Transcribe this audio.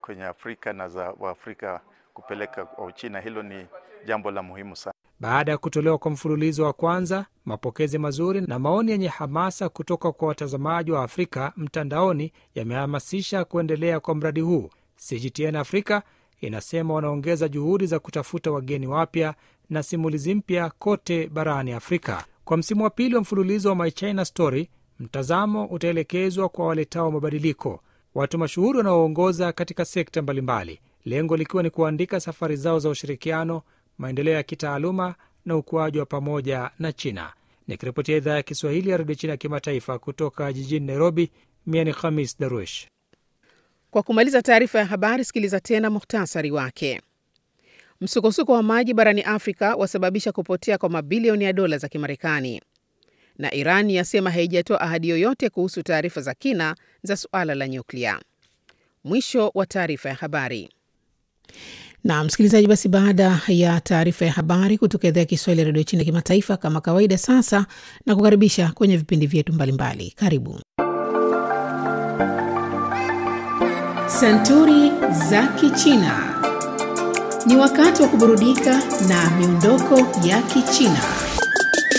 kwenye Afrika na za Waafrika kupeleka kwa Uchina. Hilo ni jambo la muhimu sana. Baada ya kutolewa kwa mfululizo wa kwanza, mapokezi mazuri na maoni yenye hamasa kutoka kwa watazamaji wa Afrika mtandaoni yamehamasisha kuendelea kwa mradi huu. CGTN Afrika inasema wanaongeza juhudi za kutafuta wageni wapya na simulizi mpya kote barani Afrika. Kwa msimu wa pili wa mfululizo wa My China Story, mtazamo utaelekezwa kwa waletao mabadiliko, watu mashuhuri wanaoongoza katika sekta mbalimbali, lengo likiwa ni kuandika safari zao za ushirikiano, maendeleo ya kitaaluma na ukuaji wa pamoja na China. Nikiripotia idhaa ya Kiswahili ya redio China ya kimataifa kutoka jijini Nairobi, mia ni Khamis Daruesh. Kwa kumaliza taarifa ya habari, sikiliza tena muhtasari wake. Msukosuko wa maji barani Afrika wasababisha kupotea kwa mabilioni ya dola za Kimarekani, na Iran yasema haijatoa ahadi yoyote kuhusu taarifa za kina za suala la nyuklia. Mwisho wa taarifa ya habari. Na msikilizaji, basi baada ya taarifa ya habari kutoka idhaa ya Kiswahili ya redio China kimataifa, kama kawaida, sasa na kukaribisha kwenye vipindi vyetu mbalimbali. Karibu Santuri za Kichina. Ni wakati wa kuburudika na miondoko ya Kichina.